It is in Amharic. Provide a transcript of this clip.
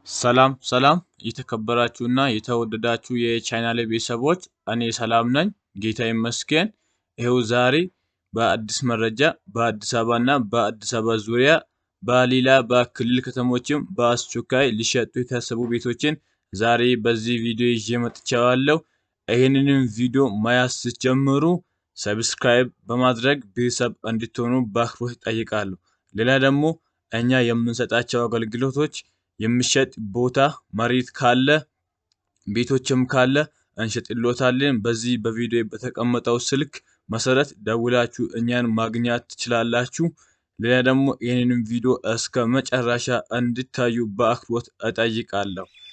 ሰላም ሰላም የተከበራችሁና የተወደዳችሁ የቻናሌ ቤተሰቦች እኔ ሰላም ነኝ፣ ጌታ ይመስገን። ይኸው ዛሬ በአዲስ መረጃ በአዲስ አበባና በአዲስ አበባ ዙሪያ በሌላ በክልል ከተሞችም በአስቸኳይ ሊሸጡ የታሰቡ ቤቶችን ዛሬ በዚህ ቪዲዮ ይዤ መጥቻለሁ። ይህንንም ቪዲዮ ማየት ስትጀምሩ ሰብስክራይብ በማድረግ ቤተሰብ እንድትሆኑ በአክብሮት እጠይቃለሁ። ሌላ ደግሞ እኛ የምንሰጣቸው አገልግሎቶች የሚሸጥ ቦታ መሬት ካለ ቤቶችም ካለ እንሸጥሎታለን። በዚህ በቪዲዮ በተቀመጠው ስልክ መሰረት ደውላችሁ እኛን ማግኘት ትችላላችሁ። ሌላ ደግሞ ይህንንም ቪዲዮ እስከ መጨረሻ እንድታዩ በአክብሮት እጠይቃለሁ።